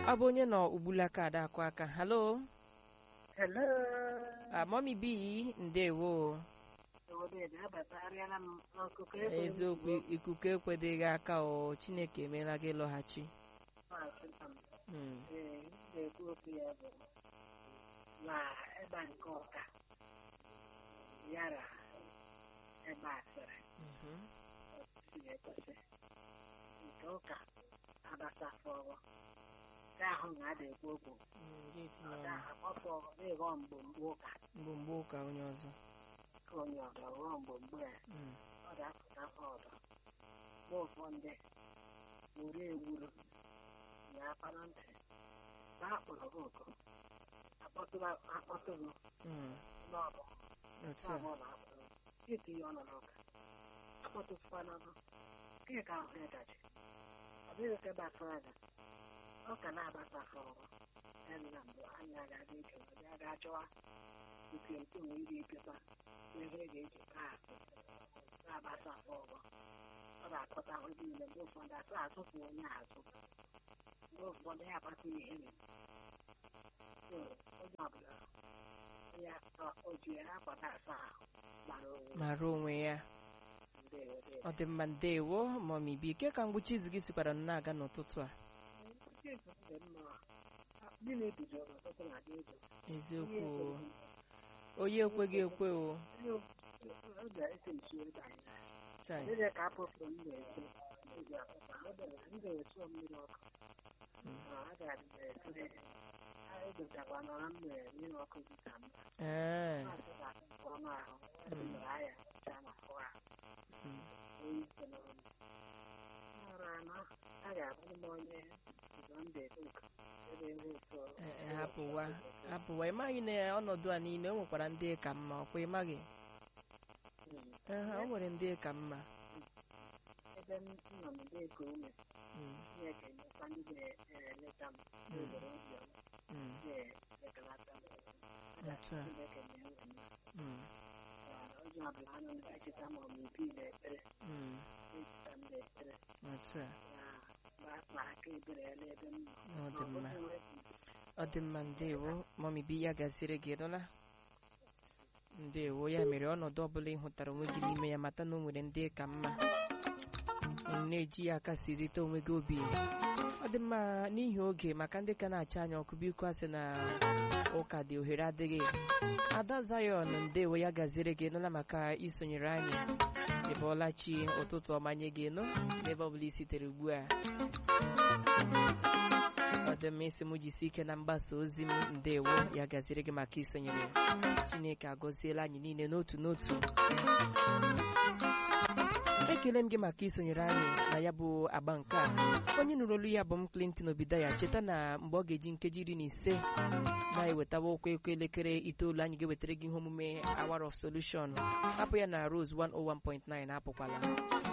ọ bụ onye nọ ugbulaka ada akụ aka halo Hello. mọmi bi ndewo Obodo abatarịala m n'akụkọ ego eziokwu ikuku ekwedeghị aka o chineke emeela gị lọghachi maazị Ntam. Mm, Ee, m na-ekwu okwu ya bụ na ebe a nke ọka yara ebe asịrị mhm, kwesịrị ekwesị nke ụka abasafọrọ nke ahụ na ada ekwu okwu mm, gị tinye ọ ọnụ. ga-akpọfọ n'ịghọ mgbomgbo ụka mgbomgbo ụka onye ọzọ ka onye ọdọ ghọọ mgbomgbo ya Mm, ọ ga-apụta ọdọ mgbe ụfọdụ wuru ewuru na akpara ntị na akpọrọ gị oku akpọtụrụ mm, n'ọbụ otu a n'ọbụ na akpọrọ itinye ọnụ n'ụka akpọtụkwana nụ nke ka ahụ ịdachi ọ dịghị ka gbasara gị ọ ka na-agbasa ọrụ ya na mbụ anyị agaghị ike ya ga-achọwa nke nke onwe iri ikekwa ihe ga-eji kaa na-agbasa ọrụ ọ ga-akọta ahụ niile mgbe ụfọdụ asụ asụpụ onye azụ mgbe ụfọdụ ya akpata ihe onye ọbụla ya o ji ya akwata asa ahụ gbara onwe mara onwe ya ndewo ndewo ọ dị mma ndewo mọmi bi ke ka mgbuchi izu gị sikwara na-aga n'ụtụtụ a ndị na-ebido ọtụtụ na-adị ego eziokwu o. onye ekweghị ekwe o ọ ga-ese nsu ebe anyị chai dịka ka apụpụ m na-esi eji apụta ọ bịara m ga-esu mmiri ọkụ Mm. a ga-esiri edochakwa nọrọ m mere mmiri ọkụ dịka m ee na-asị na ọnụ ahụ edemere aya cha na ahụ ahụ mm, onye isi n'ọrụ ọrụ anọ a ga-abụ m onye ụzọ mbe oku ebe ihe ụtọ ee, ee, hapụwa hapụwa ịmaghị na ọnọdụ a niile o nwekwara ndị ka mma ọkwa ịmaghị ee o nwere ndị ka mma ebe m nọ n'ebe ego ume Mm, Chineke nyekwa ndị na-eleta m n'obodo obiọma mm, na-ekelata m otu a Chineke na-enwe m mm, onye ọbụla anọ na-echeta ma ọ bụ ibi na-ekpere mm, echeta m na-ekpere otu a na ma aka ebere ya n'ebe m nọ ọ dị mma Ọ bụghị ọ dị mma ndewo mọmi bi ya gaziere gị nụla ndewo ya mere ọnọdụ ọbụla ị hụtara onwe gị n'ime ya mata na o nwere ndị ka mma unu na-eji ya aka sirite onwe gị obi ọ dị mma n'ihi oge maka ndị ka na-acha anya ọkụ biko asị na ụka dị ohere adịghị ada zayon ndewo ya gaziere gị nụla maka isonyere anyị ịbọọla chi ụtụtụ ọma nye gị nụ n'ebe ọbụla i sitere ugbu a ọ dị mma isi m jisi ike na mgbasa ozi m ndewo ya gaziri gị maka isonyere chineke agọziela anyị niile n'otu n'otu ekele m gị maka isonyere anyị na ya bụ agba nke a onye nụrụ olu ya bụ m clinton obidaya cheta na mgbe ọ ga-eji nkeji iri na ise na-ewetawa okwu eko elekere itoolu anyị ga-ewetara gị ihe omume hour of solution hapụ ya na rose 101.9 apụkwala